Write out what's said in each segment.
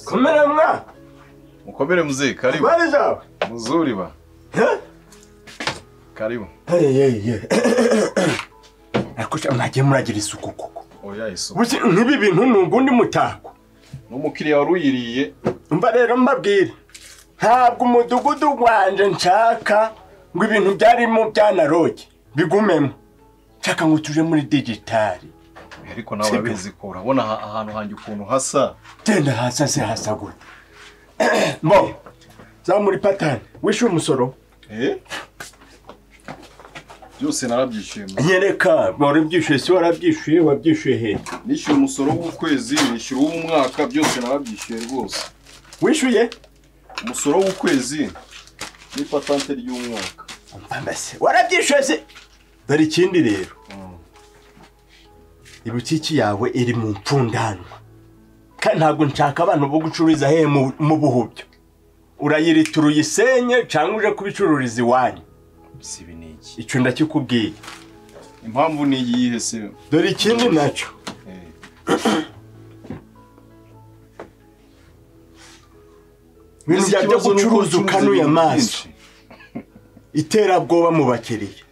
Komera mwa. Mkomere mzee, karibu. Habari zao? Mzuri ba. Karibu. Hey, hey, hey. Nakusha mwagiye muragira isuku koko. Oya iso. Buzi nk'ibi bintu numva undi mutako. N'umukiriya wari uyiriye Mba rero mbabwire. Ntabwo umudugudu wanje nshaka ngo ibintu byarimo byanaroge bigumemo. Nshaka ngo tuje muri digitali. ariko nawe urabizi ko urabona aha- ahantu hanjye ukuntu hasa. Genda hasi hasi hasa gute. Mbo. Za muri patani. Wishyuye umusoro? Eh? Byose narabyishimiye. Nyereka, warabyishyuye se warabyishyuye wabyishyuye hehe? Nishyuye umusoro w'ukwezi, nishyura uw'umwaka, byose narabyishyuye rwose. Wishyuye? Umusoro w'ukwezi n'ipatante ry'umwaka. mbese warabyishyuye se dore ikindi rero ibutiki yawe iri mu mpfundanwa kandi ntabwo nshaka abantu bo gucururiza hehe mu- mu buhubyo urayiritira uyisenye cyangwa uje kubicururiza iwanyu Si ibi ni iki? icyo ndakikubwiye Impamvu ni iyihe se? dore ikindi nacyo Eh. ibintu bya byo Ikibazo ni uko gucuruza ucuruza ukanuye ibintu amaso byinshi. iterabwoba mu bakiriya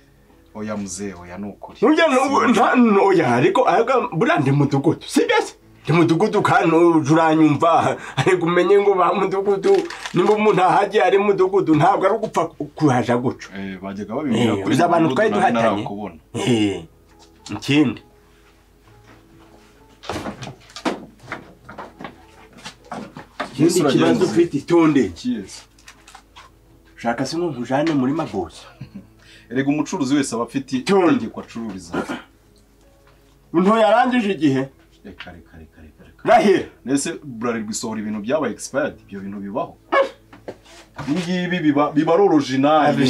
Oya mzee, oya ni ukuri. Nujya nubu nta noya ariko aga buriya ndi mudugudu sibyo se ndi mudugudu kandi uje uranyumva ariko umenye ngo ba mudugudu nimba umuntu ahagiye ari mudugudu ntabwo ari ugupfa kuhaja guca Eh, bajyaga babibwira Eh, kuri uzi abantu mudugudu twari nari duhatanye? narakubona. Eh, ikindi ikindi Yesu uragenza. kibazo ufite itonde Kiyezi. ushaka se nk'ujane muri magoza erega umucuruzi wese aba afite Tune. itegeko acururiza ntoya arangije igihe reka reka reka reka reka rahira nese burarirwa isohora ibintu byabaye expired ibyo bintu bibaho ibingibi biba biba ari orojinali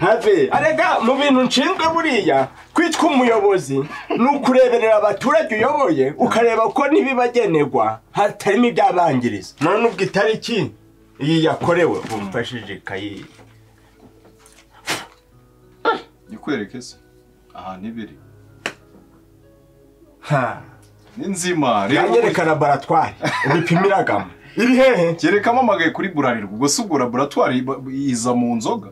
habe arega mu bintu nshinzwe buriya kwitwa umuyobozi ni ukureberera abaturage uyoboye ukareba ko n'ibibagenerwa hatarimo ibyabangiriza none ubwo itariki iyi yakorewe umfashije ikayi ikwereke se ahantu ibiri ha ni nzima rero yanyereka laboratwari ibipimiragamo iri hehe kereka amamagaye kuri burarirwa ubwo si ubwo laboratwari iba- iza mu nzoga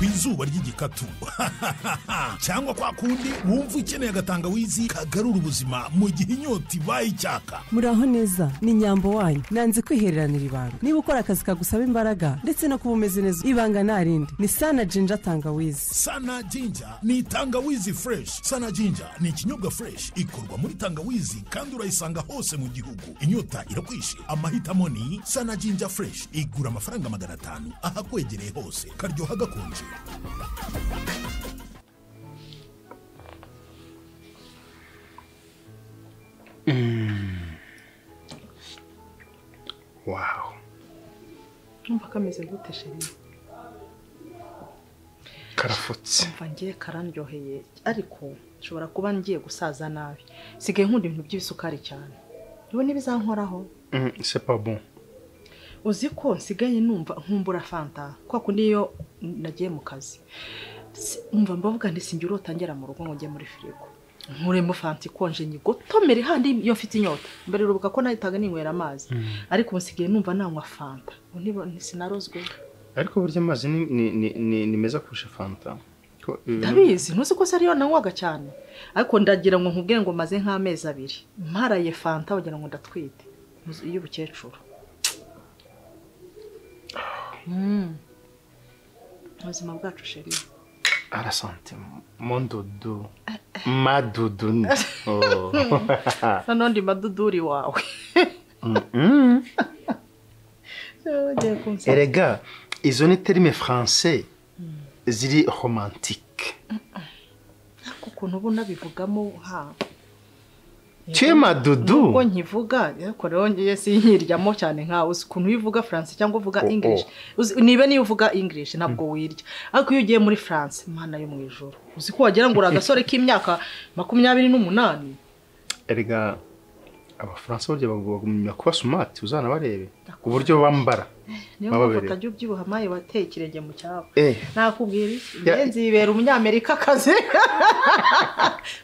ku izuba ry'igikatu cyangwa kwa kundi wumva ukeneye agatangawizi kagarura ubuzima mu gihe inyota ibaye icyaka muraho neza ni nyambo wanyu nanze kwihereranira ibanga niba ukora akazi kagusaba imbaraga ndetse no kuba umeze neza ibanga nta rindi ni sana jinja tangawizi sana jinja ni tangawizi fureshi sana jinja ni ikinyobwa fureshi ikorwa muri tangawizi kandi urayisanga hose mu gihugu inyota irakwishe amahitamo ni sana jinja fureshi igura amafaranga magana atanu ahakwegereye hose karyoha gakonje wawu Numva kameze gute sheri karafutse mva ngiye karandyoheye ariko nshobora kuba ngiye gusaza nabi sigaye nkunda ibintu by'ibisukari cyane niba n'ibizankoraho c'est pas bon. uzi ko nsigaye numva nkumbura fanta kwa kundi iyo nagiye mu kazi Si- umva mbavuga nti sinjye urotangera mu rugo ngo njye muri firigo nkuremo fanta ikonje nyigotomere handi iyo mfite inyota mbere urubuga ko nahitaga ninywera amazi ariko ubu nsigaye numva nanywa fanta ubu niba- sinarozwe ariko burya amazi ni, ni, ni, ni, ni meza kurusha fanta Ko ibintu- ndabizi ntuzi ko se ariyo nanywaga cyane ariko ndagira ngo nkubwire ngo maze nk'amezi abiri mparaye fanta wagira ngo ndatwite Muzi- y'ubukecuru Mm. ubuzima bwacu sheri arasante mon dodo ma dodo ni. Oh. noneho ndi maduduri wawe Mm. ugiye kunsaba erega izo ni terime français ziri romantique ariko ukuntu ubu nabivugamo ha tu es ma ubwo dodo nkivuga ariko rero ngiye sinkiryamo cyane nkawe uzi ukuntu iyo uvuga faransa cyangwa uvuga Oh, oh. ingirishi Uzi- niba niyo uvuga ingirishi ntabwo wirya ariko iyo ugiye muri faransa imana yo mu ijoro uzi ko wagira ngo uri agasore k'imyaka makumyabiri n'umunani erega abafaransa burya bagumya kuba sumati uzanabarebe Ndakumva. ku buryo bambara niyo Baba mpamvu bereye. utajya ubyibuha maye wateye ikirenge mu cyabo Eh. nakubwira iki Ya- ngenzi yibera umunyamerika akazi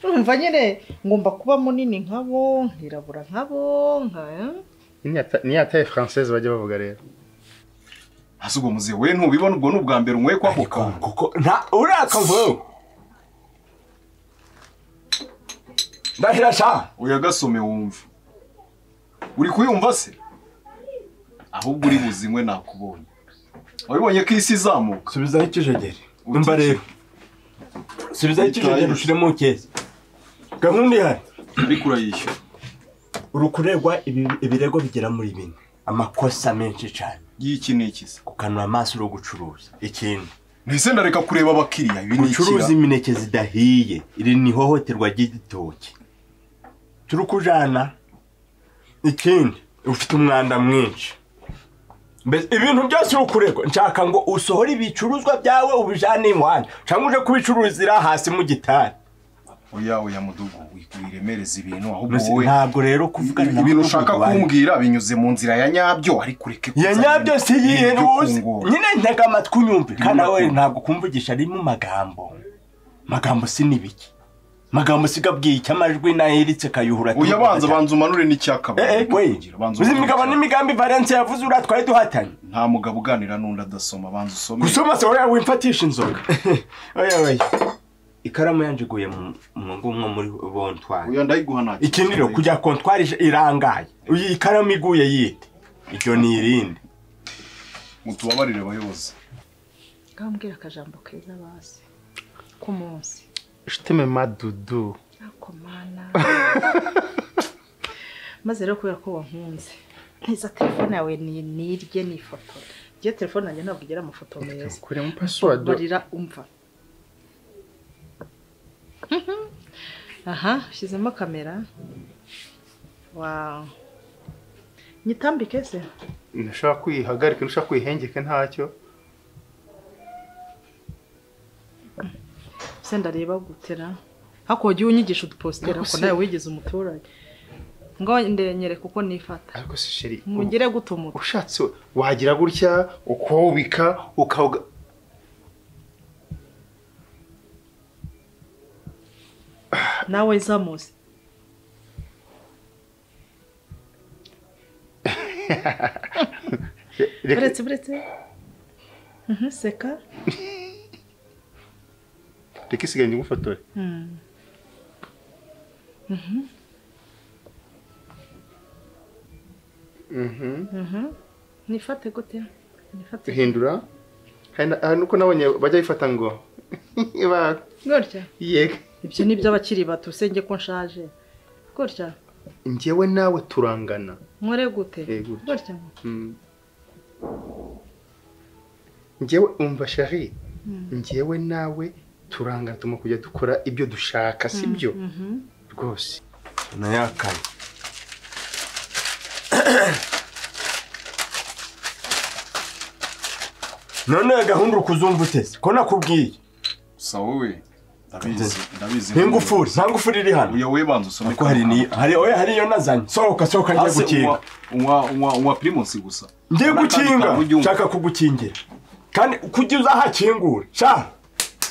urumva nyine ngomba kuba munini nkabo nkirabura nkabo nka niyo yataye francais bajya bavuga rero hasi ubwo muzehe we ntubibona ubwo ni ubwa mbere unyweye kwako kantu kuko nta urakavuga ndahira sha uyagasome wumva uri kuyumva se ahubwo uri buzinywe nakubonye wabibonye ko isi izamuka subizaho ikijegeri umva rero subizaho ikijegeri ushiremo keza gahunda ihari ariko urayishyura urukurerwa ibi- ibirego bigera muri bine amakosa menshi cyane y'iki ni ikiza gukanura amaso uri gucuruza ikindi ntese ndareka kureba abakiriya ibi ni ucuruza ikira imineke zidahiye iri ni ihohoterwa ry'igitoki turi kujana ikindi ufite umwanda mwinshi Mbese ibintu byose uri kuregwa nshaka ngo usohore ibicuruzwa byawe ubijane iwanyu cyangwa uje kubicururizira hasi mu gitari oya oya mudugu wiremereza ibintu ahubwo Mbese wowe ntabwo rero kuvugana na ibintu mukuru ushaka wanjye- kumbwira binyuze mu nzira ya nyabyo ariko ureke ya kuzana nyabyo si iyihe ibintu ntuzi by'ukungura. nyine ntega amatwi unyumve kandi Ibintu nawe by'ukungura. ntabwo kumvugisha ari mu magambo magambo si n'ibiki magambo si gabwiye icyo amajwi nayiritse kayuhura oya banza banza umanure Eh, eh, n'icyakabari we uzi imigabo n'imigambi Valence yavuze uriya twari duhatanye nta mugabo uganira n'undi adasoma banza usome gusoma se wowe wimfatisha inzoga oya oya ikaramu yanjiguye mu mu ngumwe muri bontwari oya ndayiguha nta ikindi rero kujya kontwari irangaye iyi ikaramu iguye yite iryo ni irindi mutubabarire abayobozi ngambwira akajambo keza basi k'umunsi shiteme madudu ako mana maze rero kubera ko wankunze ntiza telefone yawe ni nirye ni ifoto iyo telefone yanjye ntabwo igira amafoto meza kuremo password barira umva aha ushyizemo kamera wawu nyitambike se ntushobora kwihagarika ntushobora kwihengeka ntacyo se ndareba gutera hakuba ujye unyigisha udupositera kuko nawe wigeze umuturage ngo ndenyereka uko nifata ariko si sheri mugire gute umutu ushatse wagira gutya ukawubika ukawuga nawe zamuze Re- reka- buretse buretse Mhm, seka reka isigaye ngufotore nifate gute nifate hindura hari na- hari nuko nabonye bajya bifata ngo ba- gutya yega ibyo ni by'abakiri bato usenge ko nshaje gutya njyewe nawe turangana nkore gute Eh, gutya. gutya Mm. njyewe umva shari njyewe nawe turangana tuma kujya dukora ibyo dushaka sibyo rwose nayakaye none iyo gahunda uri kuzumva uteze ko nakubwiye gusa wowe ndabizi ndabizi nk'ingufuri nta ngufuri iri hano uya wowe banza usome ariko hari ni hari oya hari iyo nazanye sohoka sohoka njye hasi gukinga unywa unywa unywa unywa primus gusa njye N'akandi gukinga kantu ujye unywa. nshaka kugukingira kandi kujya uzahakingure sha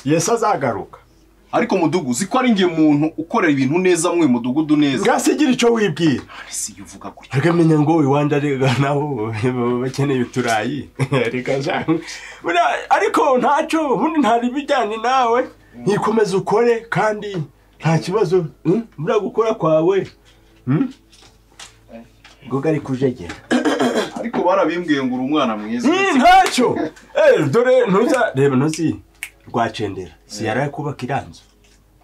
yesu azagaruka ariko mudugu uzi ko ari njye muntu ukorera ibintu neza mu mudugudu neza ngasigira icyo wibwira si iyo uvuga gutya akamenya ngo iwanjye arega nabo bakeneye uturayi Arega sha. Buriya- ariko ntacyo ubundi ntari bijyanye nawe ntikomeze ukore kandi nta kibazo mm, buriya gukora kwawe mm? ngoga ari kujegera ariko barabimbwiye ngo uri umwana mwiza Mm, ntacyo Eh, dore ntuza reba ntuzi rwacendera si yaraye kubaka iranzu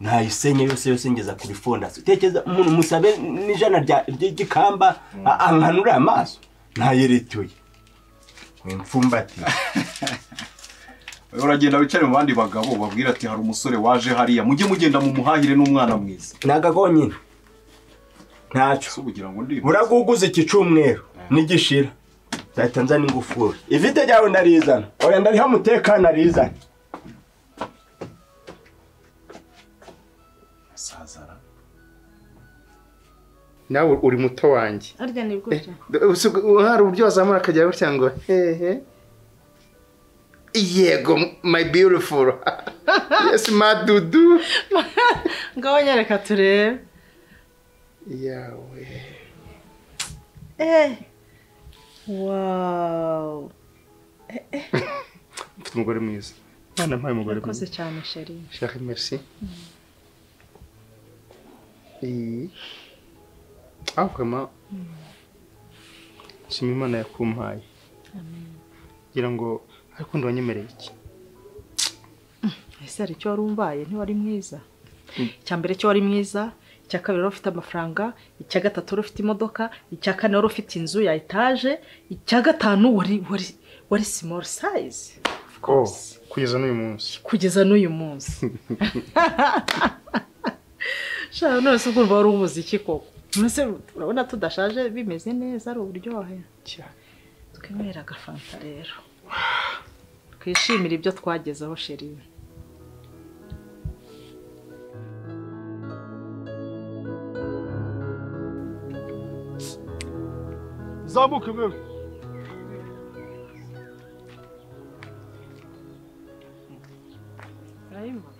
ntayisenye yose yose ngeza kuri fondasiyo utekereza umuntu musabe n'ijana rya- ry'igikamba a- ankanure amaso ntayirituye wimfumbati Wowe uragenda wicare mu bandi bagabo babwira ati hari umusore waje hariya mujye mugenda mu muhahire n'umwana mwiza nagakonyine ntacyo si ubugira ngo ndi buraguguza iki cyumweru nigishira nzahita nzana ingufuri ivide ryawe ndarizana oya ndariha umutekano arizana sazara nawe uri muto wanjye harya ni gutya Ubuse ubwo hari uburyo wazamura akajya gutya ngo hehe yego my beautiful yes madudu ngaho nyereka turebe yawe eh wawu mfite umugore mwiza mwana mpaye umugore urakoze mwiza cyane sheri shaka merci iyi ahukama nshima imana yakumpaye kugira ngo ariko ndi wanyemereye iki ese hari icyo wari umbaye ntiwari mwiza icya mbere cyo wari mwiza icya kabiri wari ufite amafaranga icya gatatu wari ufite imodoka icya kane wari ufite inzu ya etaje icya gatanu wari wari wari simoro sayizi oh kugeza n'uyu munsi kugeza n'uyu munsi shaka none se ukumva wari umuze iki koko mbese urabona tudashaje bimeze neza ari uburyohe twemere agafanta rero twishimire ibyo twagezeho sheri zamuke wewe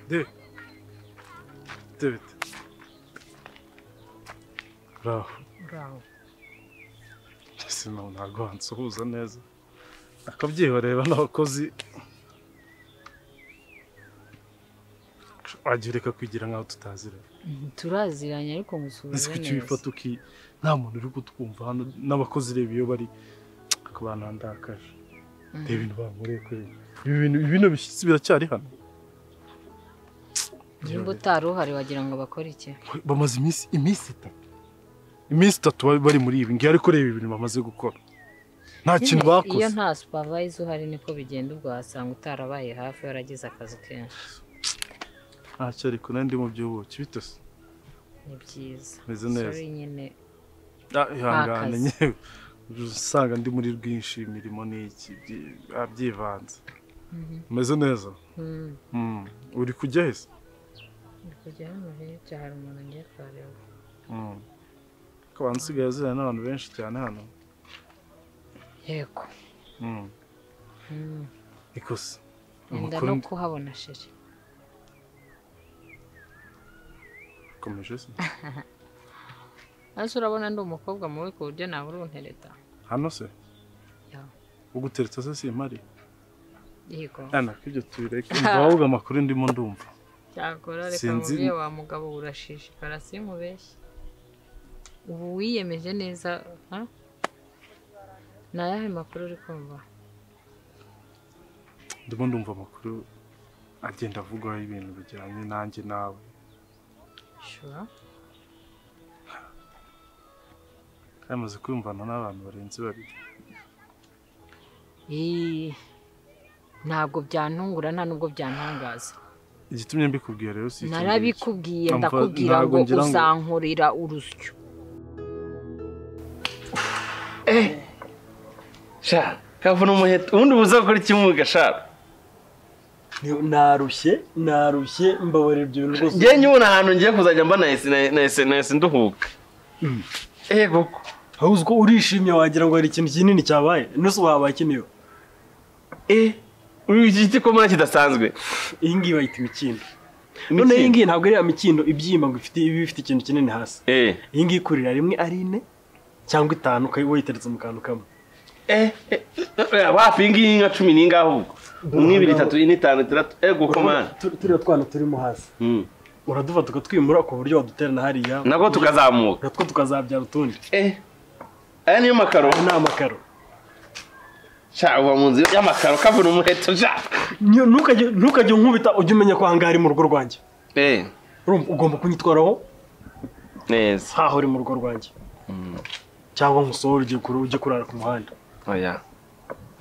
De. David. Uraho. Ese nawe ntabwo wansuhuza neza. Akabyihorera n'abakozi. Wagira ikakwigira nkaho tutaziranye. turaziranye ariko musuhuze Ese kuki neza wifata uki nta muntu uri kutwumva hano n'abakozi reba iyo bari ku bantu handakaje. Reba ibintu bankoreye kuri ibi bintu ibi bintu bishyitsi biracyari hano. nimba utari uhari wagira ngo bakore iki bamaze iminsi iminsi itatu iminsi itatu bari bari muri ibi ngibi ariko reba ibintu bamaze gukora nta kintu Nyine, iyo bakoze nta supavayiza uhari niko bigenda ubwo wasanga utarabaye hafi waragize akazi kenshi ntacyo ariko nari ndi mu by'ubuki bitose ni byiza Meze neza. Sorry nyine Ah, ihangane kazi. nyewe usanga ndi muri rwinshi imirimo ni iki byi- ah, byivanze umeze neza Hmm, Mm. uri kujya heza ndi kujya hano hirya hari umuntu ngiye kuhareba Mm. Ko abantu usigaye azirana n'abantu benshi cyane hano yego Mm. Hmm, ikosa wenda amakuru no kuhabona sheri komeje se maze urabona ndi umukobwa mubi ku buryo nabura untereta hano se Ya. ugutereta se simpari yego Ana kibyo tubireke mbavuga amakuru ndimo ndumva cyakora reka Sinzi- mubwiye wa mugabo urashishikara simubeshye ubu wiyemeje neza ha? ni ayahe makuru uri kumva ndimo ndumva amakuru agenda avugwaho ibintu bijyanye nanjye nawe shura kandi amaze kwiyumvana n'abantu barenze babiri Ii, ntabwo byantungura nta nubwo byantangaza igitumye mbikubwiye rero si iki ngiki. narabikubwiye Amva- ndakubwira ntabwo ngo ngira ngo- uzankurira urusyo sha kavuna umuheto ubundi buza gukora iki muga sha Ni- narushye narushye mbabarira ibyo bintu rwose njye nyibona ahantu ngiye kuzajya mba nahise nahise nahise nduhuka ego ko aho uzi ko urishimye wagira ngo hari ikintu kinini cyabaye nose wabaye kiniyo eh uyu iki giti ko mbona kidasanzwe iyi ngiyi bayita imikindo Imikindo? noneho iyi ngiyi ntabwo ari ya mikindo ibyima ngo ifite iba ifite ikintu kinini hasi eh iyi ngiyi ikurira rimwe ari ine cyangwa itanu ukaba wayiteretse mu kantu kamwe eh eh, eh, wapi iyi ngiyi nka cumi n'ingaho ubwo umwe ibiri itatu ine itanu itandatu ego ko mwana Tu- turiya twana turimo hasi Mm. uradufata ukatwimura ku buryo waduterana hariya nabwo tukazamuka natwo tukazabyara utundi eh aya niyo makaro aya ni amakaro sha uba mu nzu y'amakaro kavuna umuheto sha Nyo- ntukajye ntukajye unkubita ujye umenya ko ahangaha ari mu rugo rwanjye eh Urumva, ugomba kunyitwaraho neza nkaho uri mu rugo rwanjye cyangwa nkusohora ugiye kure ujye kurara ku muhanda oya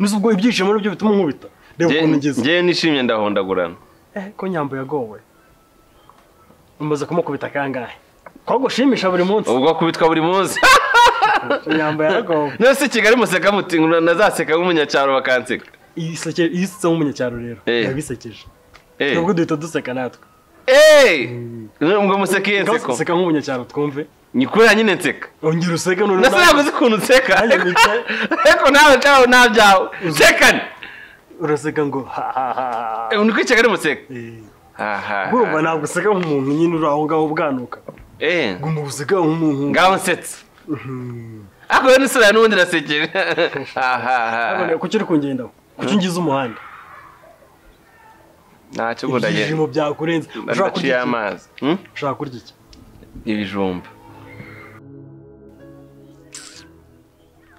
nzi ubwo ibyishimo nibyo bituma nkubita reba ukuntu ngize njyewe nishimye ndahondagurana eh ko nyambo yagowe umaze kumukubita kangahe ko gushimisha buri munsi ubwo kubitwa buri munsi nyambo yaragowe nose kigali museka muti ngo nazaseka nk'umunyacyaro bakanseka iseke isitse nk'umunyacyaro rero Eh. yabisekeje Eh, nubwo duhita duseka natwe eh, ngo museka iyo ngaho nseko duseka nk'umunyacyaro twumve ni kubera nyine nseka ongera useke none nase yavuze ukuntu nseka ariko nawe cyawe nta byawe nsekane uraseka ngo ha ha ha ha Eh, ni kwiceka ari museka aha urumva ntabwo useka nk'umuntu nyine uri aho ngaho uganuka eh guma useka nk'umuntu ngaho nsetse ariko rero nisera n'ubundi nasekeje aha Nabone kuki uri kungendaho kuki ngize umuhanda ntacyo ubwo ndagenda ibyishimo byakurenze ushaka ndaciye kurya iki amazi Hmm? ushaka kurya iki ibijumba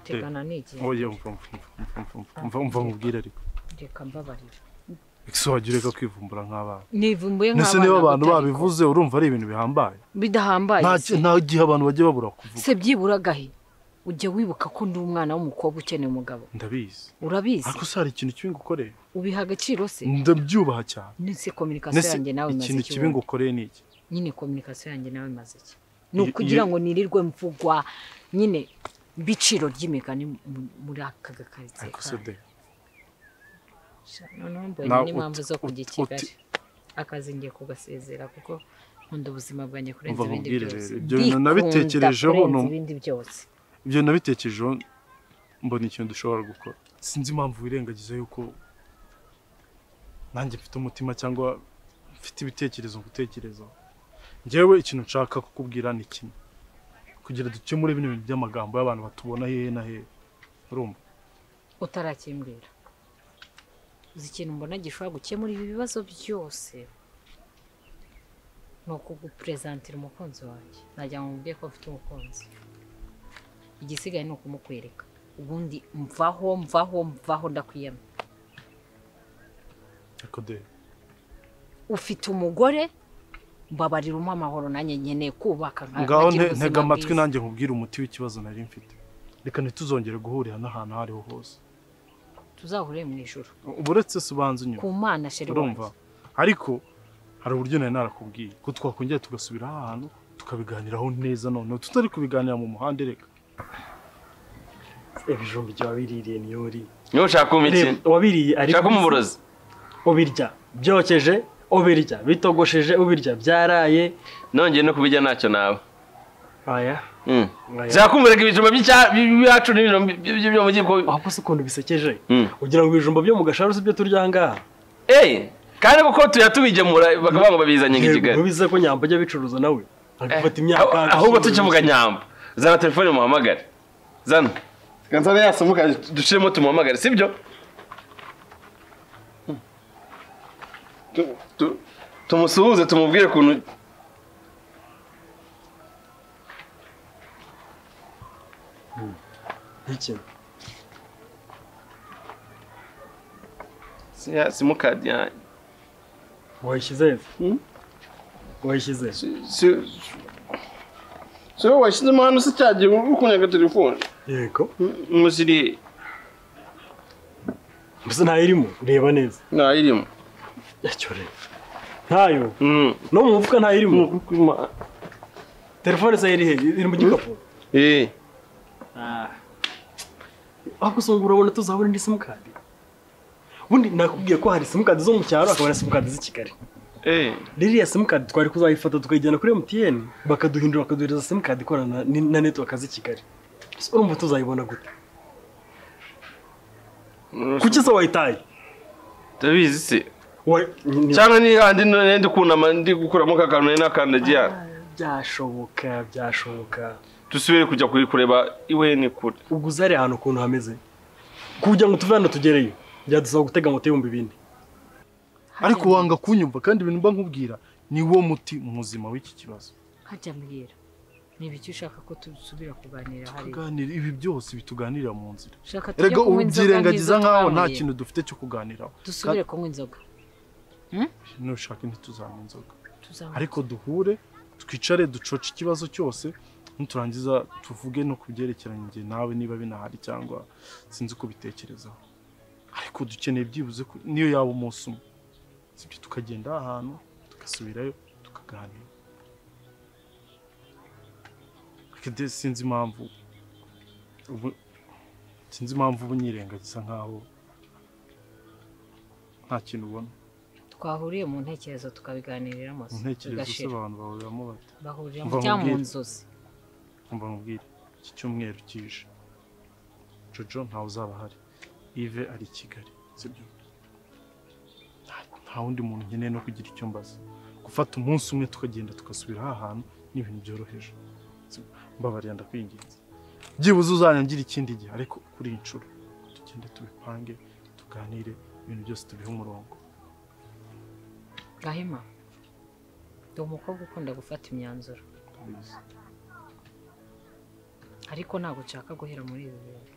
tegana n'igihe oya mva mva mva mva mva mubwire ariko reka mbabarira ese wajya ureka kwivumbura nk'abana nivumbuye ndetse niba nk'abana abantu batari babivuze urumva ari ibintu bihambaye bidahambaye nta se. nta gihe abantu bajya babura kuvuga se byibura gahe ujya wibuka ko ndi umwana w'umukobwa ukeneye umugabo ndabizi urabizi ariko se hari ikintu kibi ngukoreye ubiha agaciro se ndabyubaha cyane nese kominikasiyo ndetse yanjye nawe imaze ikintu kibi iki ngukoreye ni iki nyine kominikasiyo yanjye nawe imaze iki ni Iyo- ukugira iyo- ngo nirirwe mvugwa nyine biciro ry'imigani mu- muri aka gakaritsiye ariko se de kanyu. noneho mbonye Nawe n'impamvu uti- zo kujya i uti- kigali uti- akazi ngiye kugasezera kuko nkunda ubuzima bwanjye kurenza Umva ibindi nkubwire byose rero, ibyo bintu nabitekerejeho, Mbikunda kurenza num- ibindi byose ibyo nabitekerejeho mbona ikintu dushobora gukora sinzi impamvu wirengagiza yuko nanjye mfite umutima cyangwa mfite ibitekerezo ngutekerezaho njyewe ikintu nshaka kukubwira ni kimwe kugira dukemure bino bintu by'amagambo y'abantu batubona hehe na hehe urumva utarakimbwira uzi ikintu mbona gishobora gukemura ibi bibazo byose ni ukuguperezantira umukunzi wanjye najya ngo mubwiye ko mfite umukunzi igisigaye ni ukumukwereka ubundi mvaho mvaho mvaho ndakwiyama ariko de ufite umugore mbabarira umpa amahoro nanjye nkeneye kubaka nka- ngaho nkagira nte- ubuzima ntega amatwi bwiza. nanjye nkubwire umuti w'ikibazo nari mfite reka ntituzongere guhurira n'ahantu aho ariho hose tuzahure mu ijoro uba uretse se ubanza ku inyuma mana sheri urumva wanjye. ariko hari uburyo nari narakubwiye ko twakongera tugasubira aha hantu tukabiganiraho neza noneho tutari kubiganira mu muhanda reka ibijumba ibyo wabiririye niyo uri niba ushaka kumpa ikintu Reba, wabiriye ariko ushaka umurozi ubirya byokeje ubirya bitogosheje ubirya byaraye nongeye no kubijya ntacyo nawe aya Hmm. Oya. ushaka kumureka ibijumba by'icya- by'iwacu n'ibijumba byo byo mu gihugu ahubwo se ukuntu bisekeje Hmm. ugira ngo ibijumba byo mu gasharu si byo turya ahangaha Eh, kandi kuko tuya tubigemura bakavuga ngo babizanye i Yego, Kigali. ubize ko nyamba ajya abicuruza nawe agafata imyaka Aho- Ahubwo tukivuga nyamba. Zana telefone muhamagare. Zana. Ganzana yasomuka dushiremo tumuhamagare, sibyo? Hmm. Tu- tu- Tumusuhuze tumubwire kuntu n'ikintu siya simukadi yanjye. wayishyize he wayishyize he? Si Si wowe washyizemo hano se cyagiye ukunyaga telefone. yego Musiri gusa ntayirimo reba neza ntayirimo. icyo reba ntayo Mm. no mu mufuka ntayirimo Nukukwima- telefone se iri he iri mu gikapu Eh. ahubwo usanga urabona tuzabona indi simukadi ubundi nakubwiye ko hari simukadi zo mu cyaro hakaba na simukadi z'i kigali Eh. ririya simukadi twari kuzayifata tukayijyana kuri MTN bakaduhindura bakaduhereza simukadi ikorana ni- na network z'i kigali Ese urumva tuzayibona gute kuki se wayitaye Ndabizi se. Wa- ni- ni- cyangwa ni handi none ndi kunama ndi gukuramo ka kantu nari nakandagiye hano byashoboka byashoboka dusubire kujya kuri kureba iwe ni kure ubwo uzare ahantu ukuntu hameze kugira ngo tuve hano tugereyo byadusaba gutega moto y'ibihumbi bine Ariko wanga kunyumva kandi ibintu mba nkubwira ni wo muti muzima w'iki kibazo. hajya mbwira ni ibiki ushaka ko dusubira kuganira hariya Tuganira ibi byose bituganirira mu nzira. Shaka tujye Erega kunywa ubu inzoga byirengagiza nk'izo nkaho nta twanyweye. kintu dufite cyo kuganiraho. dusubire kunywa inzoga Kandi Nushaka ntituzanywa inzoga. tuzanywa Ariko duhure twicare ducoce ikibazo cyose niturangiza tuvuge no kubyerekeranye njye nawe niba binahari cyangwa sinzi uko bitekerezaho. Ariko dukeneye byibuze ko niyo yaba umunsi umwe. Sibyo tukagenda ahantu tugasubirayo tukaganira. Ariko de- sinzi impamvu ubu sinzi impamvu ubu nyirengagiza nkaho nta kintu ubona. twahuriye mu ntekerezo tukabiganirira Mu amaso ntekerezo se abantu bahuriramo bati bahurira Mva mu cyangwa mu nkubwire. nzozi umva mubwire iki cyumweru kije jojo ntawe uzaba ahari ive ari i kigali sibyo Nta- nta wundi muntu nkeneye no kugira icyo mbaza gufata umunsi umwe tukagenda tugasubira aha hantu ni ibintu byoroheje sibyo? mbabariye ndakwinginze byibuze uzanyangira ikindi gihe ariko kuri iyi nshuro tugende tubipange tuganire ibintu byose tubihe umurongo gahima ndi umukobwa ukunda gufata imyanzuro ariko ntabwo nshaka guhera muri ibi bintu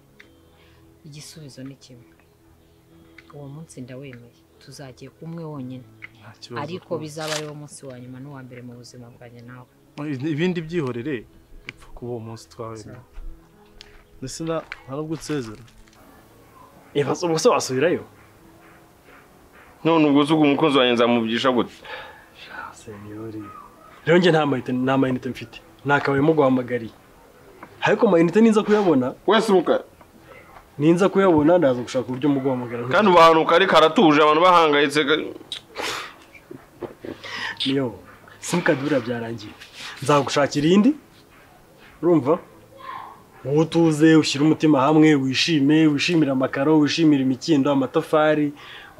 igisubizo ni kimwe uwo munsi ndawemeye tuzajya umwe wonyine Nta kibazo ariko rwose. bizaba ari wo munsi wa nyuma n'uwa mbere mu buzima bwanjye nawe ibindi byihorere upfa kuba uwo munsi twawemera ndetse na nta nubwo utsezera ubwo se wasubirayo none ubwo uzi uko umukunzi wanjye nzamuvugisha gute senyori rero njye nta mayinite nta mayinite mfite ntakabaye muguhamagariye ariko mayinite ninza kuyabona wese umuka ninza kuyabona ndaza gushaka uburyo muguhamagara kandi ubahanuka ariko aratuje abantu bahangayitse ka- niyo simukadi buriya byarangiye nzagushakira iyindi urumva wowe utuze ushyire umutima hamwe wishime wishimire amakaro wishimire imikindo amatafari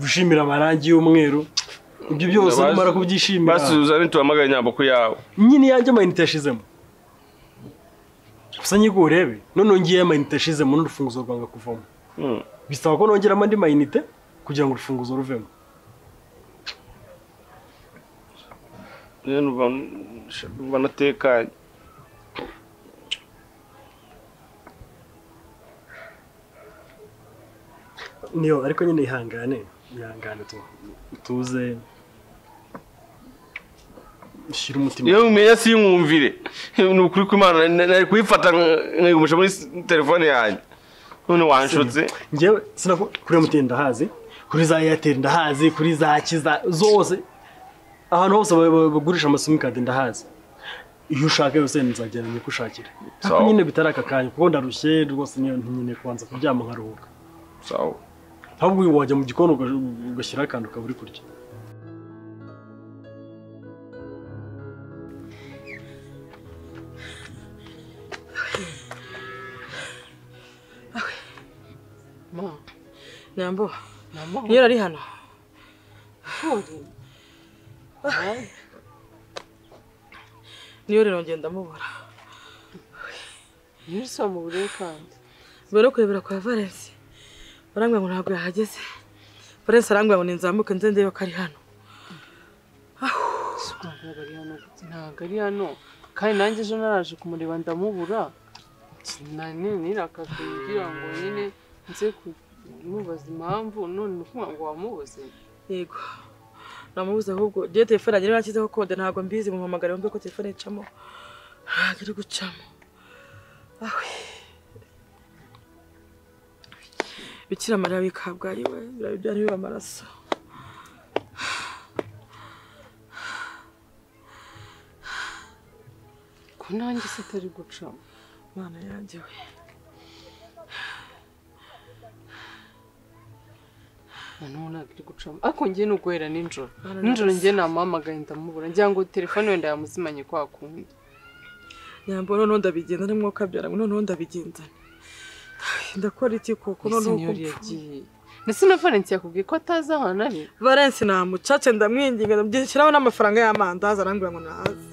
wishimire amarangi y'umweru ibyo byose Ndabazi- numara kubyishimira basi uzane tuhamagare nyambuko yawe nyine yanjye amayinite yashizemo gusa nyigo urebe none ngiye amayinite yashizemo n'urufunguzo rwanga kuvamo Hmm. bisaba ko nongeramo andi mayinite kugira ngo urufunguzo ruvemo rero numva- numva natekanye niyo ariko nyine ihangane ihangane tu- utuze shyira umutima iyo umenya sinkumvire ni ukuri kw'imana na- nari kuyifata nka- nkayigumisha muri s- telefone yanjye none wanshutse ngewe sinaku kuri MTN ndahazi kuri za Airtel ndahazi kuri za kiza zose ahantu hose ba- ba- bagurisha amasimukadi ndahazi iyo ushaka yose nzagenda nyikushakire Sawa. ariko nyine bitari aka kanya kuko ndarushye rwose niyo nkeneye kubanza kuryama nkaruhuka sawa ahubwo uyu wajya mu gikoni uga- ugashyiraho akantu ukaba uri kurya Ma, nyambo niyo ari hano niyo rero ngenda mubura Nisa mu buryo kandi. mbere yo kurebera kwa valence barambwira ngo ntabwo yahageze valence arambwira ngo ninzamuke nze ndebe ko ari hano Si ukumva ntabwo ari hano gute? Ntabwo ari hano. Kandi nanjye ejo naraje kumureba ndamubura. Nani nirakaga ngira ngo nyine nze kumubaza impamvu none ni ukuvuga ngo wamubuze. yego namubuze ahubwo ngewe telefone yanjye niba yashyizeho kode ntabwo mbizi muhamagare wumve ko telefone icamo ntabwo iri gucamo awe bikira mariya wikabwayi we birabe byari biba amaraso Ko nanjye se itari gucamo. Mana yanjye we umuntu ntabwo iri gucamo ariko ngiye ni uguhera nijoro Mana nijoro nyagasani. ngiye namuhamagaye ndamubura ngira ngo telefone wenda yamuzimanye kwa kundi nyambo noneho ndabigendane mwuka byara ngo noneho ndabigendane Ay, ndakora iki koko noneho Ese niyo uko mpfu- yagiye ndetse na valence yakubwiye ko atazi ahantu ari valence nta mucace ndamwinginga ndamushyiraho n'amafaranga y'amandazi arambwira ngo naze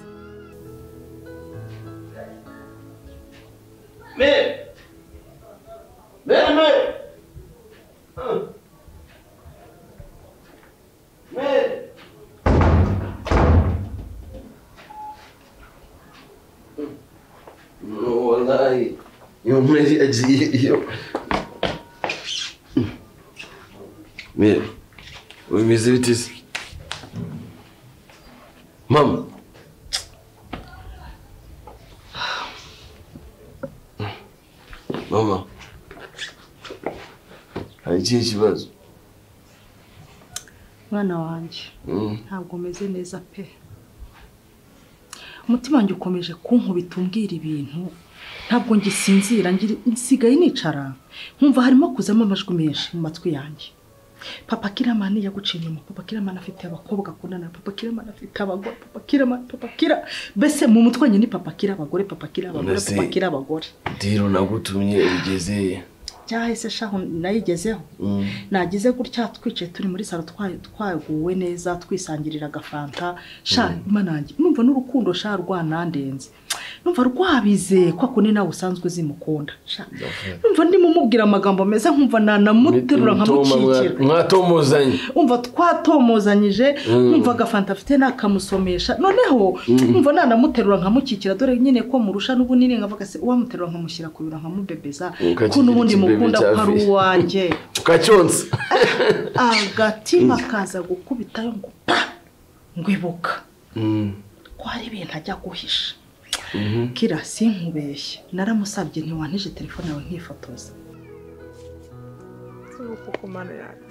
Me! Me, me! Me! No, wallahi. Iyo meri agiye iyo. Meri. Bimeze bite se? Mama. Mama. Hari ikihe kibazo? mwana wanjye Mm. ntabwo umeze neza pe umutima wanjye ukomeje kunkubita umbwira ibintu ntabwo ngisinzira ngira- nsigaye nicara nkumva harimo kuzamo amajwi menshi mu matwi yanjye papa kiramani yaguciye inyuma papa kiramani afite abakobwa akundana papa kiramani afite abagore papa kiramani papa kira mbese mu mutwe nyine ni papa kira abagore papa kira abagore Mbese- papa kira abagore diro nagutumye ugeze cyahise shaho nayigezeho Mm. nagize gutya twicaye turi muri salo twa- twaguwe neza twisangirira agafanta sha imana yanjye numva n'urukundo sha rwanandenze numva rwabize kwa kundi nawe usanzwe uzimukunda sha numva ndimo mubwira amagambo meza nkumva nanamuterura nkamukikira mwatomozanye umva twatomozanyije Mm. numva agafanta afite nakamusomesha noneho Mm. umva nanamuterura nkamukikira dore nyine ko murusha n'ubunini nkavuga se uwamuterura nkamushyira ku biro nkamubebeza Ukakigira ko n'ubundi ikibebe mukunda cya ko ari visi. uwanjye ukacyonsa agatima kaza gukubitayo ngo pa ngwibuka Mm. ko hari ibintu ajya guhisha Mhm. kira sinkubeshye naramusabye ntiwantije telefone yawe nkifotoza uko ku mana yanjye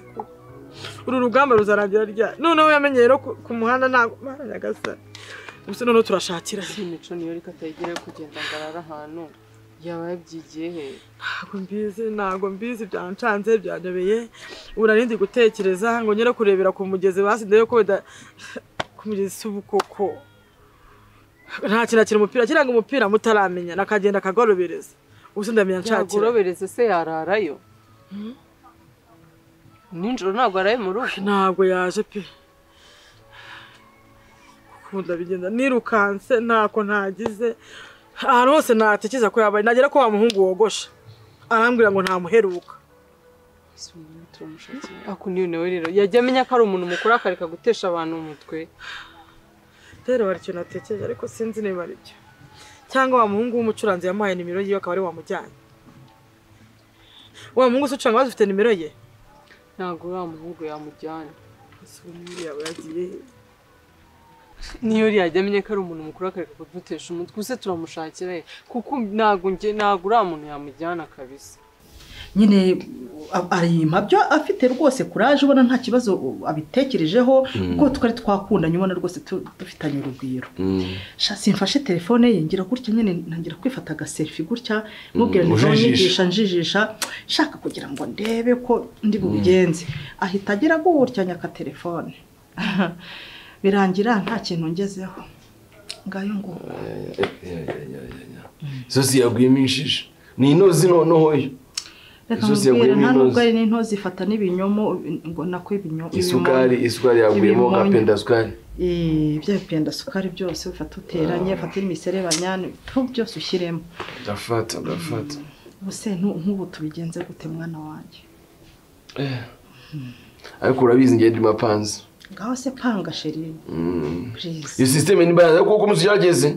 uru rugamba ruzarangira ryari noneho yamenye rero ku- ku muhanda ntabwo mana nyagasani gusa noneho turashakira si imico niyo reka atayigire kugenda ngo arare ahantu yaba yabyigiye he ntabwo mbizi ntabwo mbizi byancanze byandebeye ubu nari ndi gutekereza ngo nyere kurebera ku mugezi basideyo ko bida ku mugezi si ubukoko nta kintu akina umupira akina ngo umupira mutaramenye nakagenda akagorobereza ubu sindamenya nshakira yagorobereze se yararayo nijoro ntabwo araye mu rugo ntabwo yaje pe gukunda bigenda nirukanse ntako ntagize ahantu hose natekereza ko yabaye nagera ko wa muhungu wogosha arambwira ngo ntamuheruka ako niyo nawe rero yajya amenya ko ari umuntu mukuru akareka gutesha abantu umutwe rero hari ikintu natekereje ariko sinzi niba ari byo cyangwa wa muhungu w'umucuranzi yamuhaye nimero yiwe akaba ari wamujyanye wa muhungu se ucuranga bazi ufite nimero ye ntabwo uriya muhungu yamujyana Ese uwo muhungu yaba yagiye he? niyo yajya amenya ko ari umuntu mukuru akareka kudutesha umutwe se turamushakira he kuko ntabwo njye ntabwo uriya muntu yamujyana kabisa nyine a- ari impabyo afite rwose kuraje ubona nta kibazo abitekerejeho Mm. kuko twari twakundanye ubona rwose tu- dufitanye urugwiro Sha, simfashe telefone ye ngira gutya nyine ntangira kwifata agasefi gutya mubwira Mm, nti ujijisha. nyigisha njijisha nshaka kugira ngo ndebe ko ndi bubigenze ahita agira gutya nyaka telefone birangira nta kintu ngezeho ngayo nguko zosi yagwimishije ni inozi noneho yo reka Zose mubwire yaguyemo nta nubwo inoze. ari n'into zifata n'ibinyomo ngo nako ibinyomo isukari isukari yaguyemo nka pendasukari Eh, bya bipenda sukari byose ufata uteranye ufata n'imiserebanya ni- tu- byose ushyiremo ndafata ndafata ubuse ntu- nk'ubu tubigenze gute mwana wanjye Eh. ariko urabizi ngende mapanzi ngaho se panga sheri iyo sisiteme ni banazi ariko kuko umunsi ugerageze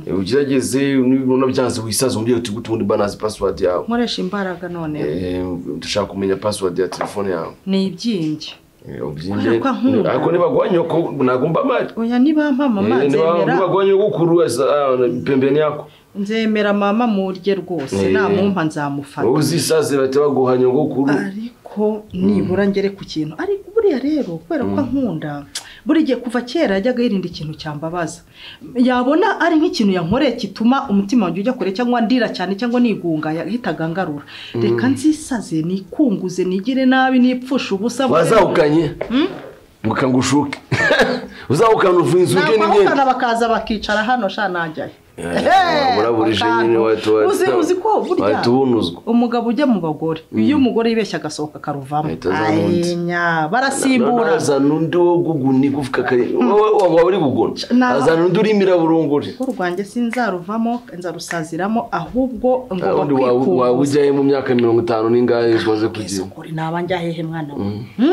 Eh, ugerageze nibona byanze wisaze umubyeyi uti gute ubundi banazi pasiwadi yawe nkoresha imbaraga none Eh, ndashaka kumenya pasiwadi ya telefone yawe ni ibyimbye Eh, ubyinde Kubera ko ankunda. ariko nibaguha nyoko nagomba amari oya niba mama Eh, niba- nzemera nibaguha nyoko kuru asa- ah, pembeni yako nzemera mama murye rwose Eh. namumpa nzamufata wowe uzisaze bahita baguha nyoko kuru ko nibura ngere ku kintu ariko buriya rero kubera ko nkunda buri gihe kuva kera yajyaga yirinda ikintu cyambabaza yabona ari nk'ikintu yankoreye gituma umutima wanjye ujya kure cyangwa ndira cyane cyangwa nigunga yahitaga ngarura Mm. reka nzisaze nikunguze nigire nabi nipfushe ubusa wazahukanye nguka ngo ushuke uzahukana uvinzuke n'imyenda nabahukana bakaza bakicara hano sha najyayo Eh, uraburije nyine wahita wahita- uzi uzi ko burya wahita ubunuzwa umugabo ujya mu bagore iyo umugore yibeshya agasohoka akaruvamo nya barasimbura azana undi wo guguniga uvuka kare wowe waba uri gugona Na- azana undi urimira burunguri urugo rwanjye sinzaruvamo nzarusaziramo ahubwo ngomba undi waba kwikubuza ujyayo mu myaka mirongo itanu n'ingahe umaze kugira naba njyahehe mwana we Mm.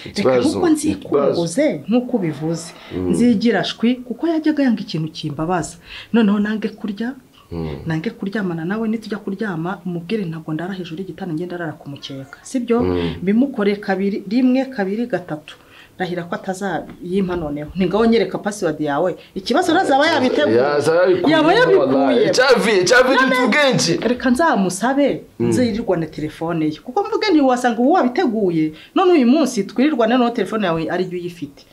reka Ikibazo, ahubwo nzikunguze nk'uko ubivuze Mm. nzigira shwi kuko yajyaga yanga ikintu kimbabaza noneho nange kurya Mm. nange kuryamana nawe nitujya kuryama umubwire ntabwo ndara hejuru y'igitanda ngenda arara ku mukeka sibyo Mm. bimukore kabiri rimwe kabiri gatatu ndahira ko atazayimpa noneho ningaho nyereka pasiwadi yawe ikibazo ntazaba yabiteguye Yazaba yabikuye, yaba yabikuye wallahi. Cyavuye- cyavuye utu bwinshi reka nzamusabe Mm. nzirirwane telefone ye kuko mvuge ntiwasanga ubu wabiteguye none uyu munsi twirirwane n'uwo telefone yawe ari yo uyifite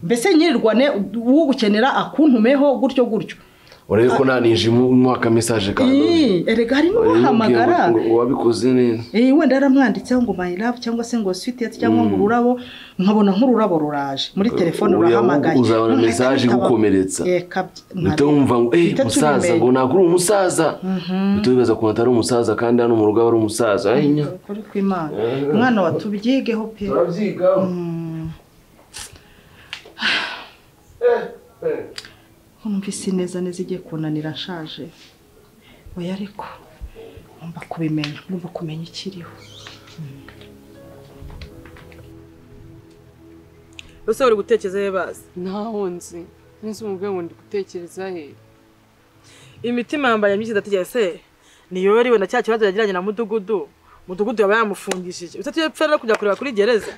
mbese nyirirwane ugukenera akuntumeho gutyo gutyo urebe ko nta ninjimu umwaka mesaje kandi Ii, erega hari n'ubahamagara wabikoze neza Eh, wenda yaramwanditseho ngo my love cyangwa se ngo sweet yet cyangwa ngo ururabo nkabona nk'ururabo ruraje muri telefone Uriya urahamagaye uzabona Noneho message ikaba- igukomeretsa. Eh, kabyi- uhita wumva ngo eh Uhita musaza tubimenya. ngo ntabwo uri umusaza Mhm. uhita wibaza ko atari umusaza kandi hano mu rugo aba ari umusaza Eh, nya. Ukuri kw'Imana. Eh. Mwana wa tubyigeho pe. Mm. Numvise neza neza igiye kunanira nshaje. Oya ariko ngomba kubimenya, ngomba kumenya ikiriho. ese bari gutekereza he bazi ntaho nzi nzi umubwe ngo ndi gutekereza he imitima yambaye myinshi ndatekereza se niyo yariwe na cya kibazo yagiranye na mudugudu mudugudu yaba yamufungishije usetse iyo apfa no kujya kureba kuri gereza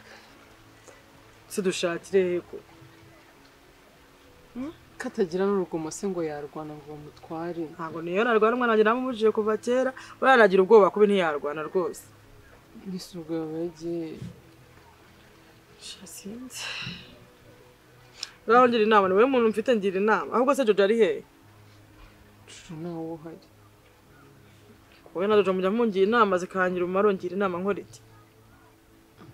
se dushakire heko katagira n'urugomo se ngo yarwana ngo bamutware ntabwo niyo narwana umwana wanjye namumujije kuva kera baranagira ubwoba kubi ntiyarwana rwose n'isuga yabagiye sinzi rero ngira inama ni wowe muntu mfite ngira inama ahubwo se jojo ari hehe ntawe uhari wowe na jojo mujya mungira inama zikangira umumaro ngira inama nkora iki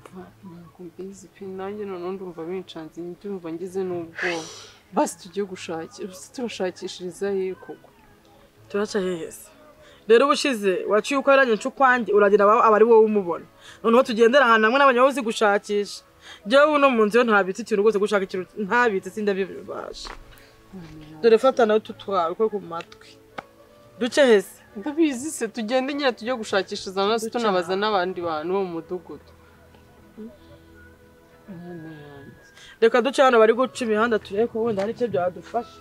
ntabwo mbizi pe nanjye noneho ndumva bincanze ndumva ngize n'ubwoba basi tujye gushakira turashakishiriza he koko turaca hehe se rero ubushize waciye uko yaranye ncukwanjye uragira aba aba ari wowe umubona noneho tugendera ahantu hamwe n'abanyawe uzi gushakisha jyewe uno mu nzu yo ntabitse ikintu rwose gushaka ikintu ntabitse sindabibasha dore fata nawe tutwara uko ku matwi duce hese ndabizi se tugende nyine tujye gushakisha za nasi tunabaza n'abandi bantu bo mu mudugudu reka duce hano bari guca imihanda turebe ko wenda hari icyo byadufasha